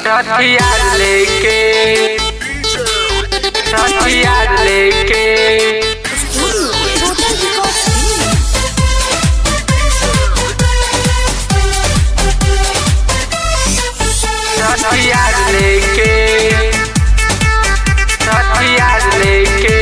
हथियार लेके हथियार लेके हथियार लेके हथियार लेके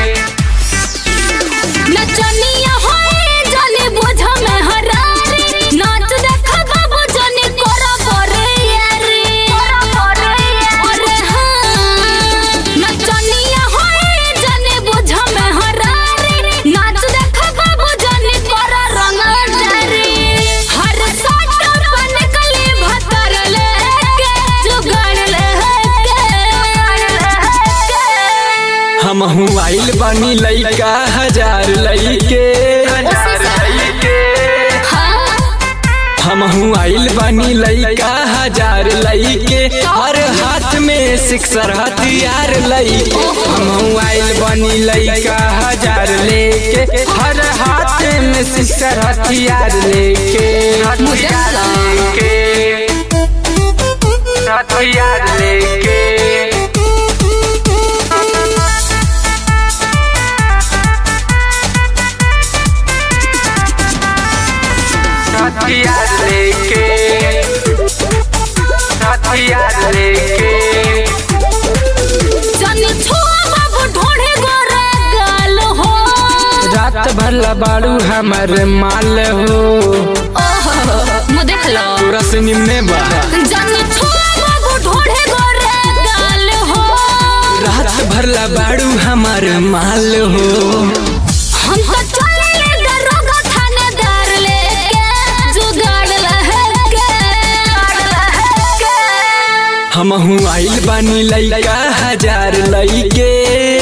नचनिया होए जाने बोझ में हरारी नाच देख बाबू जाने कोरा बोरे यारी कोरा बोरे अरे हाँ नचनिया होए जाने बोझ में हरारी नाच देख बाबू जाने कोरा रंग डारी हर साट बन कली भतर लेके जुगाड़ लेके हम आइल बानी लइका हजार लइके हजार लेके हाँ हम आइल बानी लइका हजार लइके हर हाथ में सिक्सर हथियार लइके हम आइल बानी लइका हजार लेके हर हाथ में सिक्सर हथियार लेके हथियार लेके हथियार लेके हथियार लेके हथियार लेके जाने छुआ बाबू ढोढ़े गोरा गाल हो रात भर बाड़ू हमर माल हो ओहो मु देख लो तोरा से निम्ने बा जाने छुआ बाबू ढोढ़े गोरा गाल हो रात भर बाड़ू हमर माल हो हम तो चले दरोगा थानेदार लेके जुगाड़ लहके हम आइल बानी लइका हजार लइके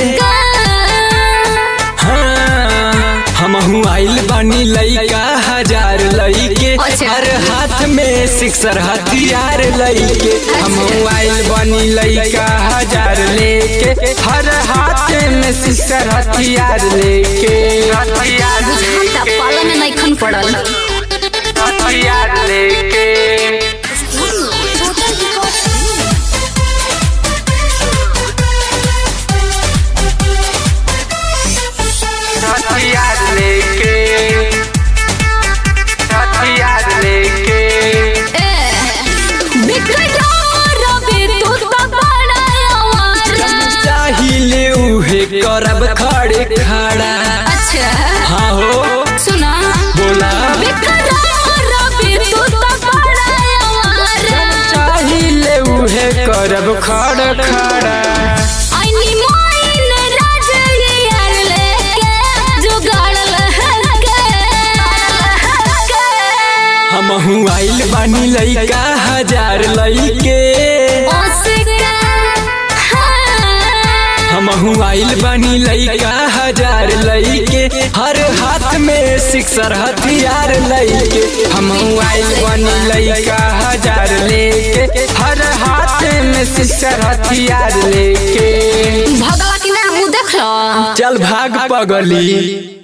हाँ हम आइल बानी लइका हजार लइके अच्छा। हर हाथ में सिक्सर हथियार लइके हम आइल बानी लइका हजार लेके हर हाथ में सिक्सर हथियार लेके हथियार बुझाता लेके पाला में नहीं खन पड़ल हथियार लेके हथियार लेके हथियार लेके चाहिले उहे करब खड़े खड़ा अच्छा हाँ हो सुना बोला चाहिले उहे करब खड़ खड़ा हम आइल बानी लइका हजार लइके हम आइल बानी लइका हजार लइके हर हाथ में सिक्सर हथियार लइके हम आइल बानी लइका हजार लेके हर हाथ में सिक्सर हथियार लेके भगवा की नाम देख लो चल भाग पगली